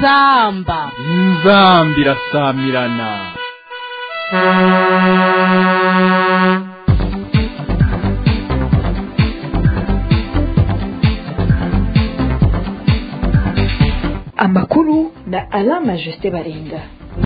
inzamba inzambi irasamirana amakuru na alama jusite baringa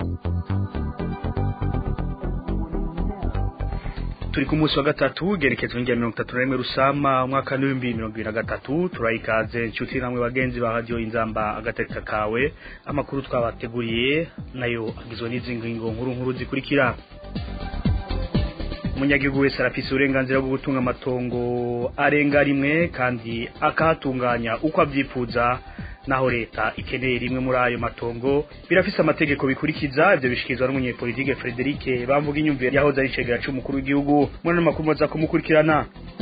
turi ku munsi wa gatatu gerekezo ngira mirongo itatu na rimwe rusama umwaka n'ibihumbi mirongo ibiri na gatatu turayikaze inshuti namwe bagenzi ba radiyo inzamba agatereka kawe amakuru twabateguriye nayo agizwe n'izi ngingo nkuru nkuru zikurikira umunyagihugu wese arafise uburenganzira bwo gutunga amatongo arenga rimwe kandi akahatunganya uko abyifuza naho leta ikeneye rimwe muri ayo matongo birafise amategeko bikurikiza ivyo bishikirizwa n'umunyepolitike Frederic bamvuga inyumvire yahoze ari cegera c'umukuru w'igihugu muri makuru maza kumukurikirana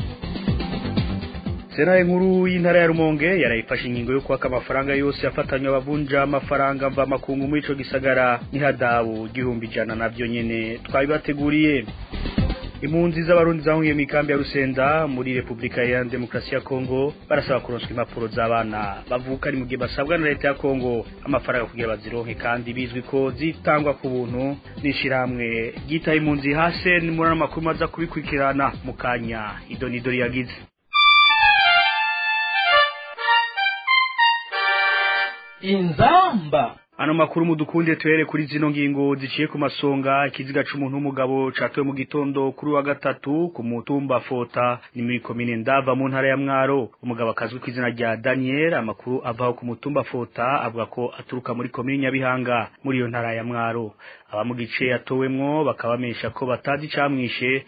Sena nkuru y'intara ya Rumonge yarayifashe ingingo yo kwaka amafaranga yose yafatanywe abavunja amafaranga mva makungu muri ico gisagara n'ihadabu gihumbi jana navyo nyene twabibateguriye impunzi z'abarundi zahungiye mu ikambi ya Rusenda muri Republika ya Demokarasi ya Kongo barasaba kuronswa impapuro z'abana bavuka ari mu gihe basabwa na leta ya Kongo amafaranga kugira bazironke kandi bizwi ko zitangwa ku buntu n'ishiramwe ryitaye impunzi hase ni muri amakuru maza kubikurikirana mu kanya idonidori yagize inzamba Ano makuru mudukunde tuhere kuri zino ngingo ziciye ku masonga ikiziga c'umuntu w'umugabo catowe mu gitondo kuri wa gatatu ku mutumba Fota ni muri komine Ndava mu ntara ya Mwaro umugabo akazwi ku izina rya Daniel amakuru avaho ku mutumba Fota avuga ko aturuka muri komine Nyabihanga muri iyo ntara ya Mwaro aba mu gice yatowemwo bakabamesha ko batazi camwishe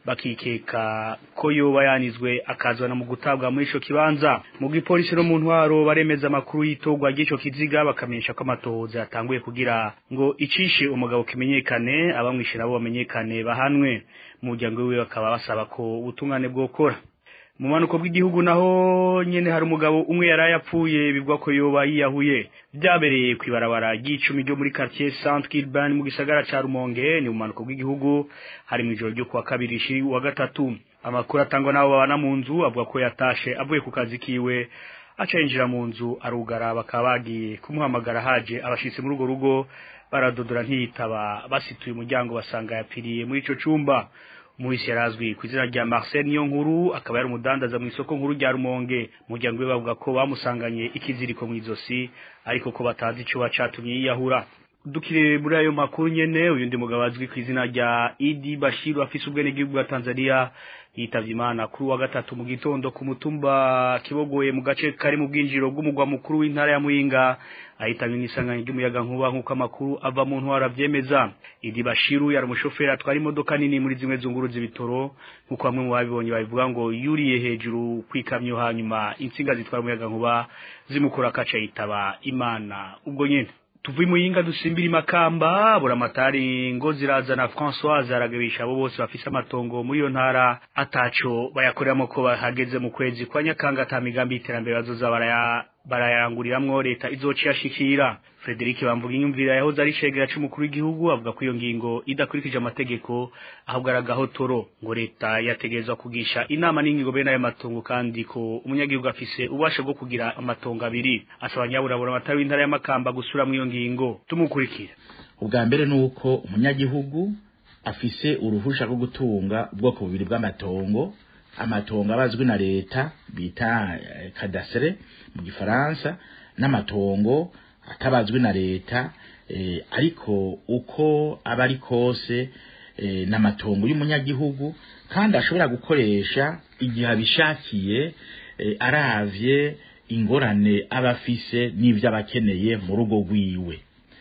bakikeka ko yoba yanizwe akazana mu gutabwa muri ico kibanza mu gipolisi no mu ntwaro baremeza amakuru y'itogwa ry'ico kiziga bakamenyesha ko amatohoza yatanguye kugira ngo icishe umugabo kimenyekane abamwishe nabo bamenyekane bahanwe mu muryango wiwe bakaba basaba ko ubutungane bwokora mu manuko bw'igihugu naho nyene hari umugabo umwe yari yapfuye bivugwa ko yoba yiyahuye byabereye kwibarabara ry'icumi ryo muri quartier Saint Kilban mu gisagara ca Rumonge ni mu manuko bw'igihugu hari mu ijoro ryo kuwa kabiri shiri wa gatatu amakuru atangwa nabo babana mu nzu avuga ko yatashe avuye ku kazi kiwe aca yinjira mu nzu arugara bakaba bagiye kumuhamagara haje abashitsi muri urwo rugo baradodora ntiyitaba basituye umuryango basanga yapfiriye muri ico cumba Muhisi yarazwi ku izina rya Marcel niyo nkuru akaba yari umudandaza mu isoko nkuru rya Rumonge umuryango we bavuga ko bamusanganye ikiziriko mu izosi ariko ko batazi ico bacatumye yiyahura dukire muri ayo makuru nyene uyundi mugabo azwi ku izina rya Idi Bashiru afise ubwene bw'igihugu bwa Tanzania yitavye imana kuri wa gatatu mu gitondo ku mutumba kibogoye mu gace kari mu bwinjiro bw'umugwa mukuru w'intara ya Muyinga ahitanywe n'isanganya ry'umuyaga nkuba nk'uko amakuru ava mu ntwara avyemeza Idi Bashiru yari umushoferi atwara imodoka nini muri zimwe zunguru z'ibitoro nk'uko bamwe mu babibonye babivuga ngo yuriye hejuru kwikamyo hanyuma intsinga zitwara umuyaga nkuba zimukura akaca yitaba imana ubwo nyene tuvuye muyinga dusimbira imakamba buramatari ngo zirazana Françoise aragabisha abo bose bafise amatongo muri iyo ntara ataco bayakoreramo ko bahageze mu kwezi kwa nyakanga ata migambi y'iterambere bazoza baraya barayanguriramwo leta izoci yashikira Frederic bamvuga inyumvira yahoze ari shegera c'umukuru w'igihugu avuga ko iyo ngingo idakurikije amategeko ahubwo aragahotoro ngo leta yategerezwa kugisha inama n'ingingo bene ayo matongo kandi ko umunyagihugu afise ubasha bwo kugira amatongo abiri asaba nyaburabura amatari w'intara y'amakamba gusura mu iyo ngingo tumukurikira ubwa mbere nuko umunyagihugu afise uruhusha rwo gutunga ubwoko bubiri bw'amatongo amatongo abazwi na leta bita kadasere mu gifaransa n'amatongo atabazwi na leta eh, ariko uko aba ari kose eh, n'amatongo y'umunyagihugu kandi ashobora gukoresha igihe abishakiye eh, aravye ingorane aba afise n'ivyo aba akeneye mu rugo rwiwe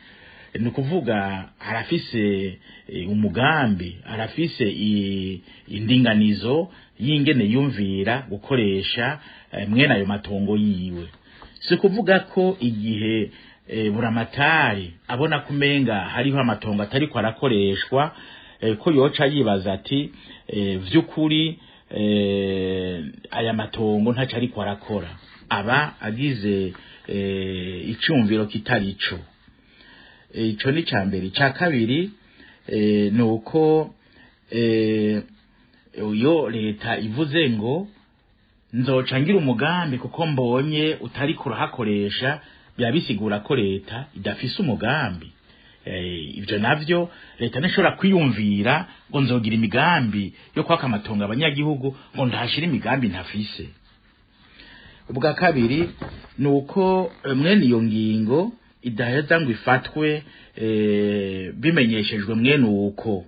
ni ukuvuga arafise umugambi arafise indinganizo y'ingene yumvira gukoresha mwene ayo matongo yiwe si kuvuga ko igihe buramatari abona kumenga hariho amatongo atari ko arakoreshwa ko yoca yibaza ati vy'ukuri aya matongo ntaco ariko arakora aba agize icumviro kitari ico ico ni ca mbere ca kabiri ni uko iyo leta ivuze ngo nzoca ngira umugambi kuko mbonye utari kurahakoresha biba bisigura ko leta idafise umugambi eh, ivyo navyo leta ntishobora kwiyumvira ngo nzogira imigambi yo kwaka amatongo abanyagihugu ngo ndahashira imigambi ntafise ubwa kabiri ni uko eh, mwene iyo ngingo idaheza ngo ifatwe eh, bimenyeshejwe mwene uko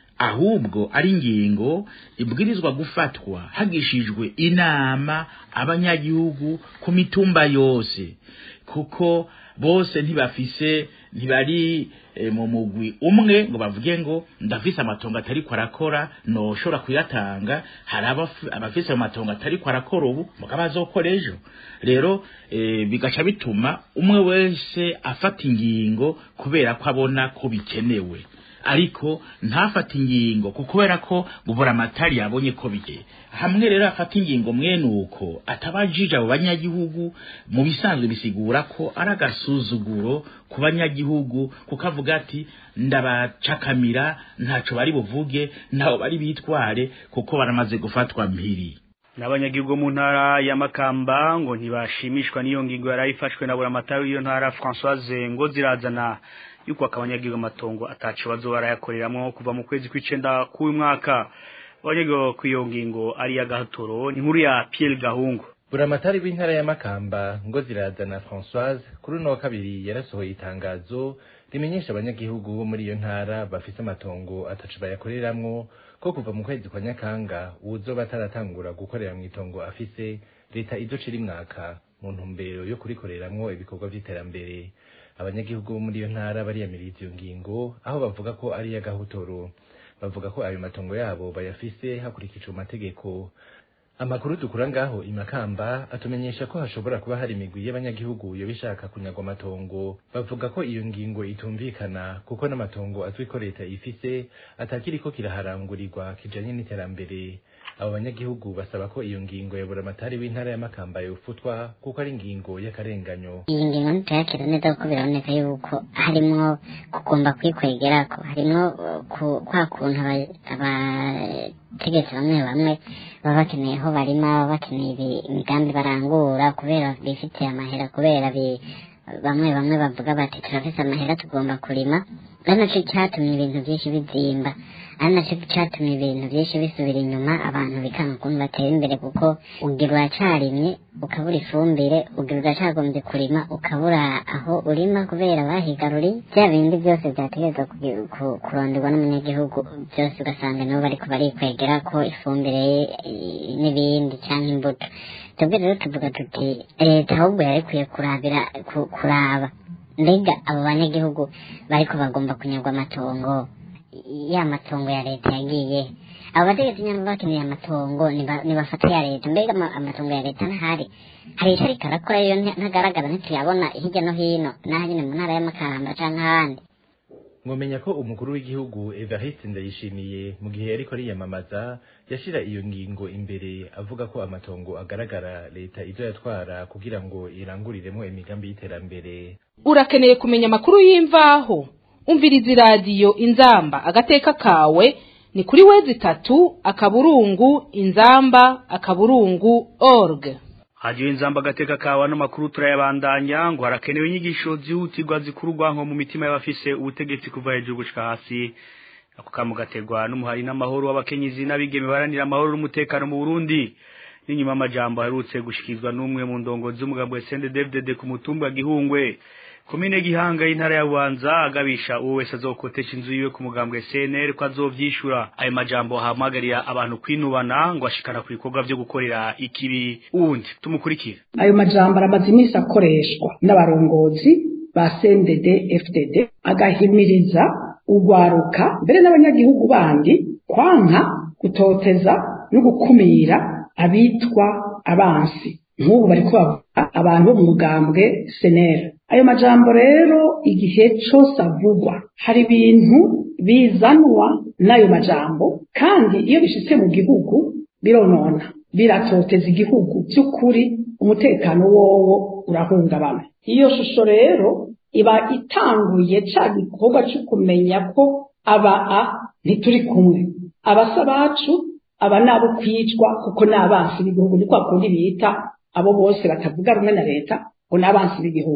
ahubwo ari ingingo ibwirizwa gufatwa hagishijwe inama abanyagihugu ku mitumba yose kuko bose ntibafise ntibari e, mu mugwi umwe ngo bavuge ngo ndafise amatongo atari ko arakora noshobora kuyatanga hari abafi- abafise amatongo atari ko arakora ubu mugabo azokora ejo rero e, bigaca bituma umwe wese afata ingingo kubera ko abona ko bikenewe ariko ntafate ingingo kuko kubera ko gubura amatari yabonye ko bigiye hamwe rero afata ingingo mwene uko atabajije abo banyagihugu mu bisanzwe bisigura ko ari agasuzuguro ku banyagihugu kuko avuga ati ndabacakamira ntaco bari buvuge ntaho bari bitware kuko baramaze gufatwa mpiri n'abanyagihugu mu ntara ya Makamba ngo ntibashimishwa n'iyo ngingo yarayifashwe na buramatari w'iyo ntara Françoise ngo zirazana yuko akabanyagihugu amatongo ataco bazoba barayakoreramwo kuva mu kwezi kw'icenda k'uyu mwaka abanyagihugu ku iyo ngingo ari ya gahatoro ni inkuru ya Pierre Gahungu buramatari w'intara ya makamba ngo zirazana françoise kuri uno wa kabiri yarasohoye itangazo rimenyesha abanyagihugu bo muri iyo ntara bafise amatongo atacu bayakoreramwo ko kuva mu kwezi kwa nyakanga uwuzoba ataratangura gukorera mu itongo afise leta izoca irimwaka mu ntumbero yo kurikoreramwo ibikorwa vy'iterambere abanyagihugu bo muri iyo ntara bariyamiriza iyo ngingo aho bavuga ko ari iy'agahotoro bavuga ko ayo matongo yabo bayafise hakurikijwe amategeko amakuru dukura ngaho imakamba atumenyesha ko hashobora kuba hari imigwi y'abanyagihugu yoba ishaka kunyagwa amatongo bavuga ko iyo ngingo itumvikana kuko n'amatongo azwi ko leta ifise atakiriko kiraharangurirwa kijanye n'iterambere abo banyagihugu basaba ko iyo ngingo ya buramatari w'intara ya makamba yofutwa kuko ari ingingo y'akarenganyo iyi ngingo ntituyakira neza kuko biraboneka yuko harimwo kugomba kwikwegerako harimwo uh, ku- kwa kuntu aba- abategetsi bamwe bamwe baba bakeneye aho barima baba bakeneye ibi- imigambi barangura kubera bifitiye amahera kubera bi- bamwe bamwe bavuga bati turafise amahera tugomba kurima ari naco catumye ibintu vyinshi bizimba ari naco catumye ibintu vyinshi bisubira inyuma abantu bikanga ukuntu batera imbere kuko ugira uracarimye ukabura ifumbire ugira uracagombye kurima ukabura aho urima kubera bahigaruriye bya bindi byose vyategerezwa kugi- ku- kuronderwa n'umunyagihugu byose ugasanga nibo bariko barikwegera ko ifumbire eh, n'ibindi canke imbuto twebwe rero tuvuga tuti leta ahubwo yari ikwiye kurabira ku- kuraba mbega abo banyagihugu bariko bagomba kunyagwa amatongo ya matongo ya leta yagiye abo bategetsi nyamba bakeneye amatongo niba- nibafata ya leta mbega ama- amatongo ya leta ntahari hari ico ariko arakora yo nta- ntagaragara ntituyabona hirya no hino n'aha nyene mu ntara y'amakamba canke ahandi mwomenya ko umukuru w'igihugu evariste ndayishimiye mu gihe yariko ariyamamaza yashira iyo ngingo imbere avuga ko amatongo agaragara leta izo yatwara kugira ngo iranguriremo imigambi y'iterambere urakeneye kumenya amakuru y'imvaho umviriza iradiyo inzamba agateka kawe ni kuri wezi itatu akaburungu inzamba akaburungu org hadiyo inzamba agateka kawa n'amakuru turayabandanya ngo harakenewe inyigisho zihutirwa zikurwa nko mu mitima y'abafise ubutegetsi kuva hejuru gushika hasi ako kamu gaterwa n'umuhari n'amahoro w'abakenyezi n'abigeme baranira amahoro n'umutekano mu Burundi n'inyuma y'amajambo aherutse gushikizwa n'umwe mu ndongozi z'umugambo Sende David ku mutumba gihungwe komine gihanga y'intara ya Bubanza agabisha uwo wese azokotesha inzu yiwe ku mugambwe CNL ko azovyishura ayo majambo hamagarira abantu kwinubana ngo ashikana ku bikorwa vyo gukorera ikibi uwundi tumukurikire ayo majambo aramaze iminsi akoreshwa n'abarongozi ba CNDD FDD agahimiriza urwaruka mbere n'abanyagihugu bandi kwanka gutoteza no gukumira abitwa abansi nk'ubu bariko bavuga abantu bo mu mugambwe senera ayo majambo rero igihe cose avugwa hari ibintu bizanwa n'ayo majambo kandi iyo bishitse mu gihugu bironona biratoteza igihugu by'ukuri umutekano wowo urahungabana iyo shusho rero iba itanguye ca gikorwa cyo kumenya ko aba a ntituri kumwe abasa bacu aba nabo kwicwa kuko n'abansi b'igihugu ni kwa kundi bita abo bose batavuga rumwe na leta ngo n'abansi b'igihugu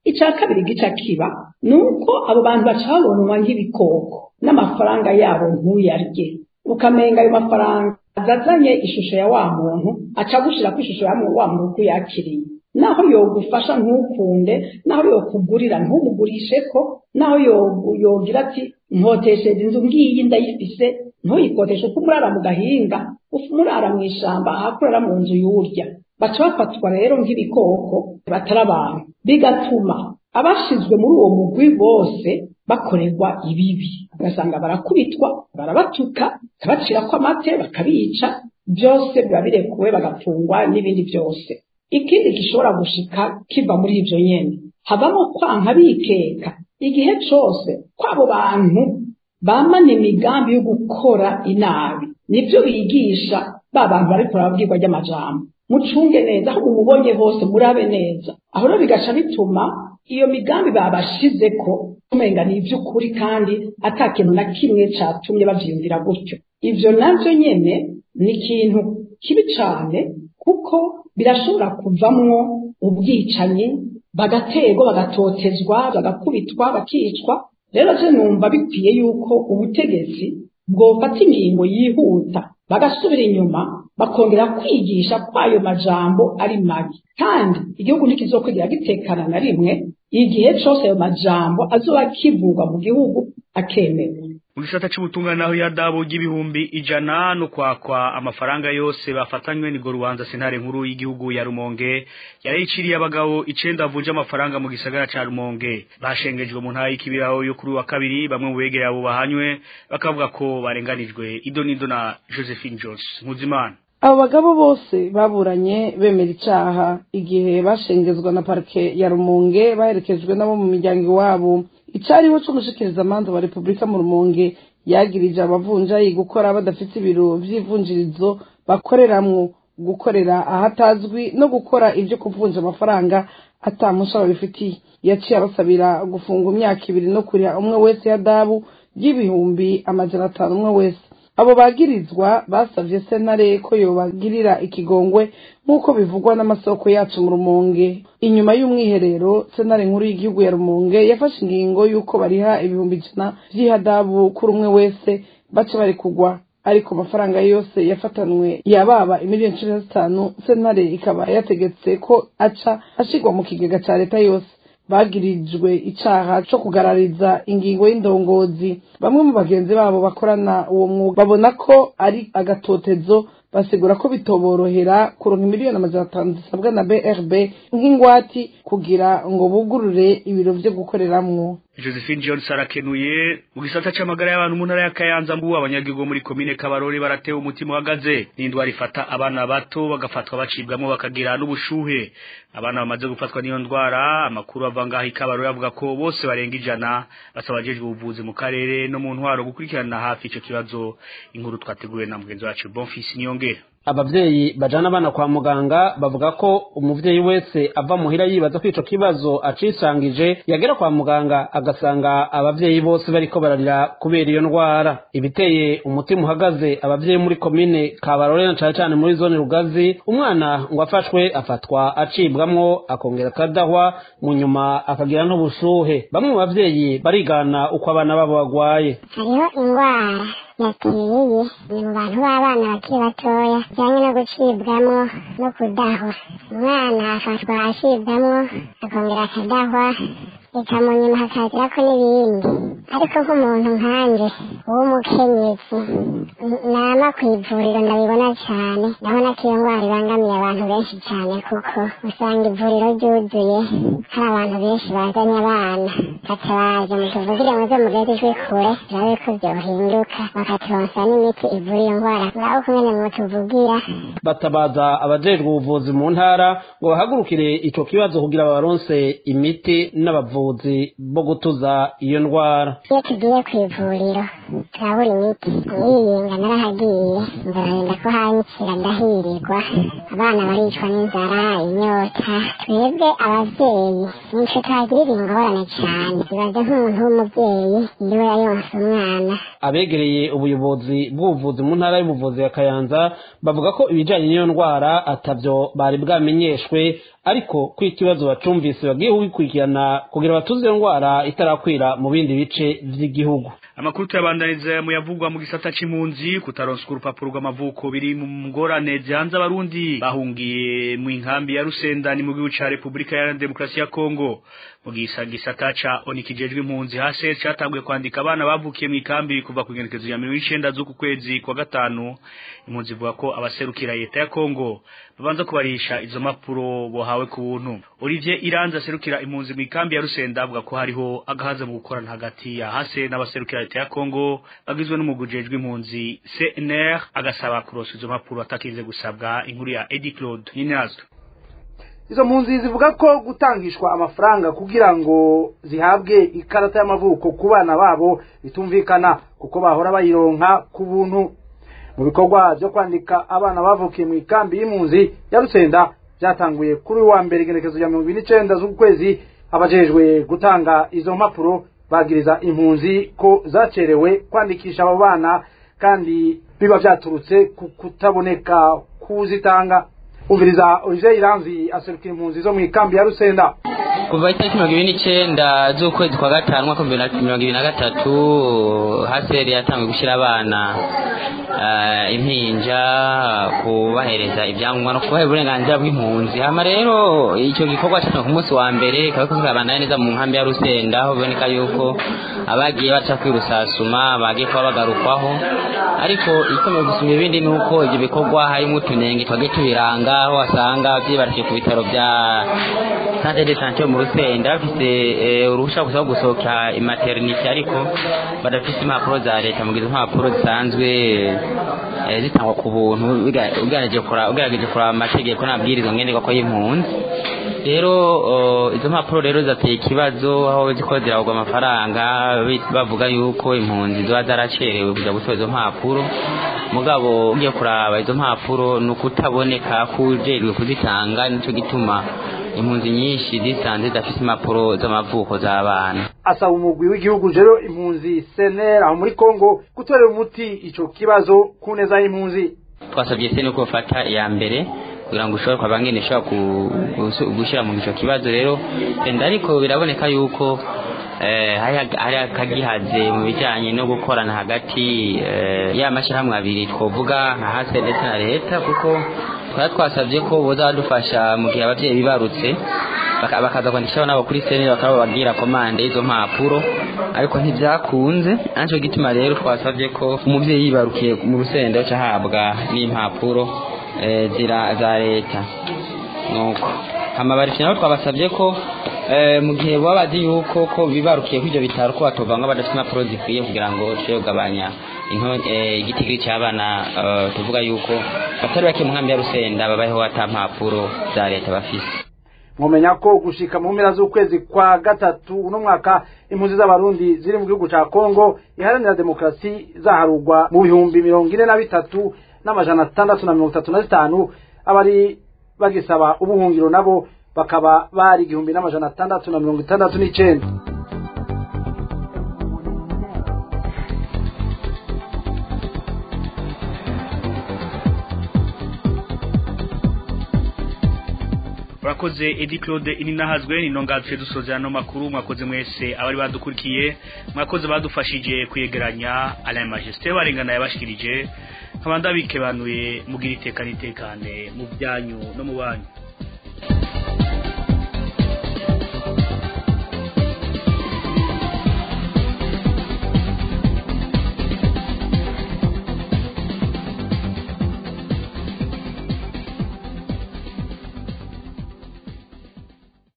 icya kabiri gica kiba ni uko abo bantu baca babonwa nk'ibikoko n'amafaranga yabo ntuyarye ukamenga ayo mafaranga azazanye ishusho ya wa muntu aca gushira ku ishusho ya wa muntu uko yakiriye naho yogufasha ntukunde naho yokugurira ntumugurishe ko naho yogira ati nkotesheje inzu ngiyi ndayifise ntuyikoteshe uko umurara mu gahinga umurara mu ishamba ahakurara mu nzu y'urya baca bafatwa rero nk'ibikoko batari abantu bigatuma abashizwe muri uwo mugwi bose bakorerwa ibibi ugasanga barakubitwa barabatuka bakabacirako amate bakabica byose biba birekuwe bagafungwa n'ibindi byose ikindi gishobora gushika kiva muri ibyo nyene havamo kwanka bikeka igihe cose kw'abo bantu bamana imigambi yo gukora inabi nibyo bigisha ba bantu bariko barabwirwa ry'amajambo mucunge neza aho mumubonye hose murabe neza aho rero bigaca bituma iyo migambi babashizeko umenga ni iby'ukuri kandi ata kintu na kimwe catumye bavyiyumvira gutyo ivyo navyo nyene ni ikintu kibi cane kuko birashobora kuvamwo ubwicanyi bagaterwa bagatotezwa bagakubitwa bakicwa rero je numva bikwiye yuko ubutegetsi bwofata ingingo yihuta bagasubira inyuma bakongera kwigisha kwayo majambo ari mabi kandi igihugu ntikizokwigira gitekana na rimwe igihe cose ayo majambo azoba kivugwa mu gihugu akemewe mu gisata c'ubutungane naho yadabo ry'ibihumbi ijana no kwakwa amafaranga yose bafatanywe ni rubanza sentare nkuru y'igihugu ya Rumonge yarayiciriye abagabo icenda bavunja amafaranga mu gisagara ca Rumonge bashengejwe mu ntara y'ikibiraho yo kuri wa kabiri bamwe mu begereye abo bahanywe bakavuga ko barenganijwe ido nido na Josephine Jones Muzimana abo bagabo bose baburanye bemera icaha igihe bashengezwa na parike ya rumonge baherekejwe nabo mu miryango iwabo icariho c'umushikirizamanza wa repubulika mu rumonge yagirije abavunjayi gukora badafite ibiro vy'ivunjirizo bakoreramwo gukorera ahatazwi no gukora ivyo kuvunja amafaranga atamusha babifitiye yaciye abasabira gufunga imyaka ibiri no kuriha umwe wese ya dabu y'ibihumbi amajana atanu umwe wese abo bagirizwa basavye sentare ko yobagirira ikigongwe nk'uko bivugwa n'amasoko yacu mu rumonge inyuma y'umwiherero sentare nkuru y'igihugu ya rumonge yafashe ingingo y'uko bariha ibihumbi ijana vy'ihadabu kuri umwe wese baca bari kugwa ariko amafaranga yose yafatanwe yababa imiliyoni cumi na zitanu sentare ikaba yategetse ko aca ashigwa mu kigega ca leta yose bagirijwe icaha co kugarariza ingingo y'indongozi bamwe mu bagenzi babo bakorana uwo mwuga babona ko ari agatotezo basigura ko bitoborohera kuronka miliyoni amajana atanu zisabwa na brb nk'ingwati kugira ngo bugurure ibiro vyo gukoreramwo Josephine Jones arakenuye mu gisata c'amagara y'abantu mu ntara ya Kayanza mbu abanyagihugu muri komine Kabarore baratewe umutima uhagaze n'indwara ifata abana bato bagafatwa bacibwamo bakagira n'ubushuhe abana bamaze gufatwa n'iyo ndwara amakuru ava ngaho ikabarore avuga ko bose barenga ijana basaba abajejwe ubuvuzi mu karere no mu ntwaro gukurikirana hafi ico kibazo inkuru twateguwe na mugenzi wacu Bonfils Niyongera abavyeyi bajana abana kwa muganga bavuga ko umuvyeyi wese ava muhira yibaza ko ico kibazo acisangije yagera kwa muganga agasanga abavyeyi bose bariko bararira kubera iyo ndwara ibiteye umutima uhagaze abavyeyi muri komine kabarore na cane cane muri zone rugazi umwana ngo afashwe afatwa acibwamwo akongera akadahwa mu nyuma akagira n'ubushuhe bamwe mu bavyeyi barigana uko abana babo bagwaye hariho indwara yateye ni mu bantu b'abana bakiri batoya bijyanye no gucibwamo no kudahwa umwana afatwa acibwamo akongera akadahwa reka mu nyuma hakazirako n'ibindi ariko nk'umuntu nkanje w'umukenyezi nama ku ivuriro ndabibona cyane ndabona ko iyo ndwara ibangamiye abantu benshi cyane kuko usanga ivuriro ryuzuye hari abantu benshi bazanye abana gatabaje mutuvugire muze mugeze ijwi kure turabe ko byohinduka bakaturonsa n'imiti ivura iyo ndwara murabo kumene mutuvugira batabaza abajejwe ubuvuzi mu ntara ngo bahagurukire ico kibazo kugira babaronse imiti n'abavuzi bo gutuza iyo ndwara iyo tugiye ku ivuriro turabura imiti niyinga narahagiye ndagenda ko hanyikira ndahirirwa abana baricwa n'inzara inyota twebwe abavyeyi nico tuhagirira ingorane cane ibaze nk'umuntu w'umuvyeyi ndiwe yayonse umwana abegereye ubuyobozi bw'ubuvuzi mu ntara y'ubuvuzi ya kayanza bavuga ko ibijanye n'iyo ndwara atavyo bari bwamenyeshwe ariko ko ikibazo bacumvise bagiye kugikurikirana kugira batuze iyo ndwara itarakwira mu bindi bice vy'igihugu amakuru tuyabandaniza mu yavugwa mu gisata c'impunzi kutaronswa urupapuro rw'amavuko biri mu ngorane zihanze abarundi bahungiye mu inkambi ya rusenda ni mu gihugu ca repubulika ya demokarasi ya kongo mu gisa gisata ca oni kijejwe impunzi hase catanguye kwandika abana bavukiye mu ikambi kuva ku igenekezo ya mirongo icenda z'uku kwezi kwa gatanu impunzi ivuga ko abaserukira leta ya kongo babanza kubarisha izo mpapuro bohawe ku buntu olivier iranzi aserukira impunzi mu ikambi ya rusenda avuga ko hariho agahaza mu gukorana hagati ya hase n'abaserukira leta ya kongo bagizwe n'umugujejwe impunzi cnr agasaba kurosa izo mpapuro atakinze gusabwa inkuru ya edi claude ninazwe izo mpunzi zivuga ko gutangishwa amafaranga kugira ngo zihabwe ikarata y'amavuko ku bana babo bitumvikana kuko bahora bayironka ku buntu mu bikorwa byo kwandika abana bavukiye mu ikambi y'impunzi ya rusenda byatanguye kuri wa mbere igenekezo rya mirongo ibiri n'icenda z'ukwezi abajejwe gutanga izo mpapuro bagiriza impunzi ko zacerewe kwandikisha abo bana kandi biba vyaturutse ku kutaboneka kuzitanga umviriza Olivier Iranzi aserukira impunzi zo mu ikambi ya Rusenda kuva itariki mirongo ibiri n'icenda z'ukwezi kwa gatanu mwaka w'ibihumbi bibiri na mirongo ibiri na gatatu haseri yatangiye gushyira abana eh, impinja kubahereza ibyangombwa no kubaha uburenganzira bw'impunzi hama rero icyo gikorwa cyatanzwe ku munsi wa mbere kikaba kiriko kirabandanya neza mu nkambi ya rusenda aho biboneka yuko abagiye baca kwirusasuma bagiye kuba bagarukwaho ariko ikomeye gusumba ibindi ni uko ibyo bikorwa harimo utunenge twagiye tubiranga aho wasanga byibarikiye ku bitaro bya santere de sante yo mu rusenda bafite eh, uruhushya gusa rwo gusohoka imaternite ariko badafite impapuro za leta mugize impapuro zisanzwe eh, zitangwa ku buntu uga- ugerageje kura- ugerageje kuraba amategeko n'amabwiriza ngenderwako y'impunzi rero uh, izo mpapuro rero zateye ikibazo aho ziko ziragwa amafaranga bi- bavuga yuko impunzi ziba zaracerewe kuja gutora izo mpapuro mugabo ugiye kuraba izo mpapuro ni ukutaboneka kujejwe kuzitanga nico gituma impunzi nyinshi zisanze zidafite impapuro z'amavuko z'abana asaba umugwi w'igihugu rero impunzi CNR aho muri Kongo gutorera umuti ico kibazo ku neza y'impunzi twasabye se nuko bafata iya mbere kugira ngo ushobore kwaba ngene ishobora ku- gusu- gushyira mu ico kibazo rero enda ariko biraboneka yuko eh, hari- hari akagihaze mu bijyanye no gukorana hagati eh, ya mashyirahamwe abiri twovuga nka hase ndetse na leta kuko twari twasabye ko boza badufasha mu gihe ababyeyi bibarutse baka- bakaza kwandikishaho nabo kuri sene bakaba bababwira komande y'izo mpapuro ariko ntibyakunze aricyo gituma rero twasabye ko umubyeyi yibarukiye mu rusenda aca ahabwa n'impapuro eh, zira za leta nuko amabariki nabo twabasabye ko eh, mu gihe baba bazi yuko ko bibarukiye kuri ibyo bitaro ko batovanga badafite impapuro zikwiye kugira ngo bashobore kugabanya into- eh, igitigiri cy'abana eh, tuvuga yuko batari bake mu nkambi ya rusenda babayeho ata mpapuro za leta bafise mwomenya ko gushika mu mpera z'ukwezi kwa gatatu uno mwaka impunzi z'abarundi ziri mu gihugu ca Kongo iharanira demokarasi zaharugwa mu bihumbi mirongo ine na bitatu n'amajana atandatu na mirongo itatu na zitanu abari bagisaba ubuhungiro nabo bakaba bari igihumbi n'amajana atandatu na mirongo itandatu n'icenda urakoze edi claude ininahazwe ni nonga duce dusoza ano makuru mwakoze mwese abari badukurikiye mwakoze badufashije kuyegeranya alain majesté barengana yabashikirije nkaba ndabikebanuye mugira iteka n'itekane mu byanyu no mu banyu